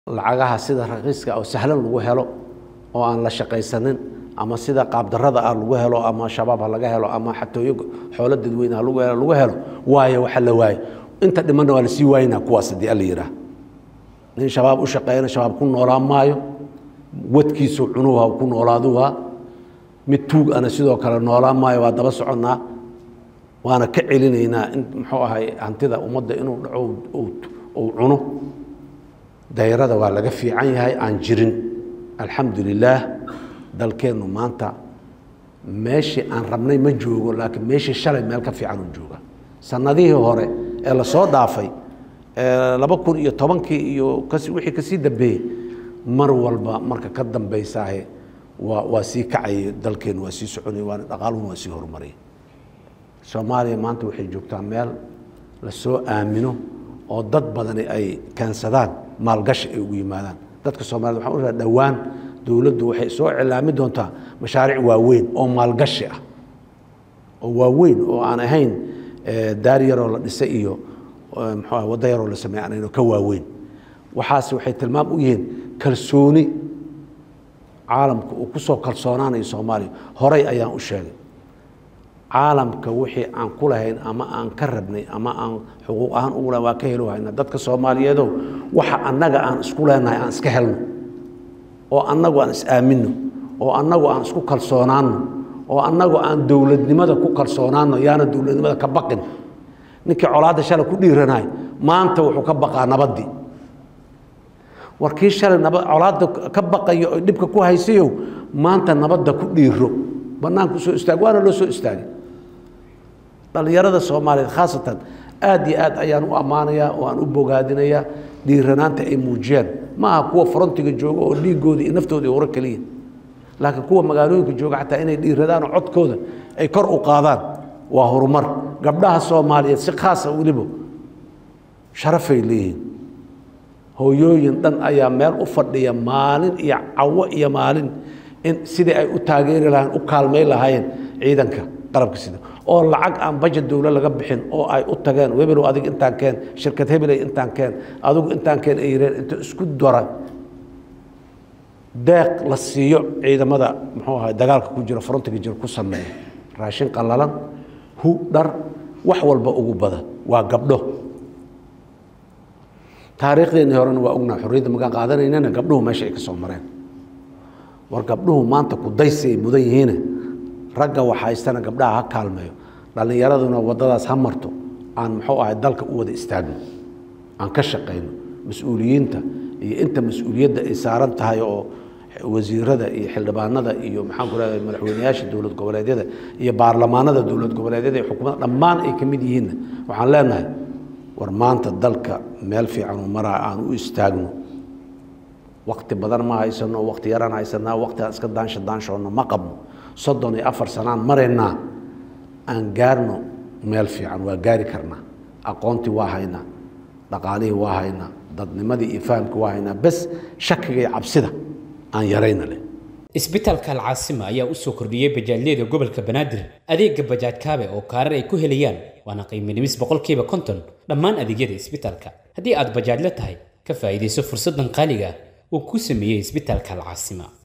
lacagaha sida raqiiska oo sahlan lagu helo oo aan la shaqaysanin ama sida qaabdarada ah lagu helo ama shabaab ha laga helo ama xatooyo xoolo dadweyne ha lagu helo lagu helo waayo waxa la waayo inta dhimanna waa lasii waayinaa kuwaas haddii alla yidhaah nin shabaab u shaqeeyana shabaab ku noolaan maayo wadkiisu cunuha ku noolaaduha mid tuug ana sidoo kale noolaan maayo waa daba soconnaa waana ka celinaynaa in muxuu ahay hantida ummadda inuu dhaco uu cuno dayrada waa laga fiican yahay aan jirin alxamdu lilaah dalkeennu maanta meeshii aan rabnay ma joogo laakiin meeshii shalay meel ka fiican uu jooga sanadihii hore ee lasoo dhaafay laba kun iyo tobankii iyo kas wixii kasii dambeeyey mar walba marka ka dambaysaahe waa waa sii kacayay dalkeennu waa sii soconayay waana dhaqaaluhuna waa sii horumarayay soomaaliya maanta waxay joogtaa meel lasoo aamino oo dad badani ay keensadaan maalgashi ay ugu yimaadaan dadka soomaaliyed waxaan u raha dhowaan dowladdu waxay soo cilaami doontaa mashaariic waaweyn oo maalgashi ah oo waaweyn oo aan ahayn daar yaroo la dhisay iyo muxuu waddo yaroo la sameey aan ahayn oo ka waaweyn waxaas waxay tilmaam u yihiin kalsooni caalamka uu ku soo kalsoonaanayo soomaaliya horay ayaan u sheegay caalamka wixii aan ku lahayn ama aan ka rabnay ama aan xuquuq ahaan ugu lahayn waa ka helo hayna dadka soomaaliyeedow waxa annaga aan isku leenahay aan iska helno oo annagu aan is-aaminno oo annagu aan isku kalsoonaanno oo annagu aan dowladnimada ku kalsoonaanno yaana dowladnimada ka baqin ninkii colaadda shalay ku dhiiranahay maanta wuxuu ka baqaa nabaddii war kii shalay naba colaadda ka baqayo oo dhibka ku haysayow maanta nabadda ku dhiiro bannaanku soo istaag waana loo soo istaagay dhallinyarada soomaaliyeed khaasatan aad iyo aad ayaan u ammaanayaa oo aan u bogaadinayaa dhiiranaanta ay muujiyaan ma aha kuwa frontiga jooga oo dhiigooda iyo naftooda hore keliya laakiin kuwa magaalooyinka jooga xataa inay dhiiradaan oo codkooda ay kor u qaadaan waa horumar gabdhaha soomaaliyeed si khaasa weliba sharafay leeyihiin hooyooyin dhan ayaa meel u fadhiya maalin iyo cawo iyo maalin in sidii ay u taageeri lahayen u kaalmay lahaayeen ciidanka qalabka sida oo lacag aan bajet dowlo laga bixin oo ay u tageen webelow adig intaan keen shirkad hebeley intaan keen adigu intaan keen ay yireen inta isku dara deeq la siiyo ciidamada muxuu ahay dagaalka ku jira frontiga jira ku sameeya raashin qallalan hu dhar wax walba ugu bada waa gabdho taariikhdeenii horena waa ognaa xorriyadda magaan qaadanaynana gabdhuhu meesha ay ka soo mareen war gabdhuhu maanta kudaysi ay mudan yihiine ragga wax haystana gabdhaha ha kaalmeeyo dhallinyaraduna waddadaas ha marto aan muxuu ahay dalka u wada istaagno aan ka shaqayno mas-uuliyiinta iyo inta mas-uuliyadda ay saaran tahay oo wasiirada iyo xildhibaanada iyo maxaan ku leedahay madaxweyneyaasha dowlad goboleedyada iyo baarlamaanada dowlad goboleedyada iyo xukuumadda dhammaan ay ka mid yihiinna waxaan leenahay war maanta dalka meel fiican u maraa aan u istaagno wakti badan ma haysano wakti yaraan haysanaa wakti aan iska daansha daanshoonno ma qabno soddon iyo afar sanaan maraynaa aan gaarno meel fiican waa gaari karnaa aqoontii waa haynaa dhaqaalihii waa haynaa dadnimadii iyo fahamkii waa haynaa bes shakiga iyo cabsida aan yarayna leh isbitaalka alcaasima ayaa u soo kordhiyey bajaajyada gobolka banaadir adeega bajaaj kaabe oo kaarar ay ku helayaan waana qiiminimis boqolkiiba konton dhammaan adeegyada isbitaalka haddii aad bajaajla tahay ka faa'iidayso fursaddan qaaliga uu ku sameeyey isbitaalka alcaasima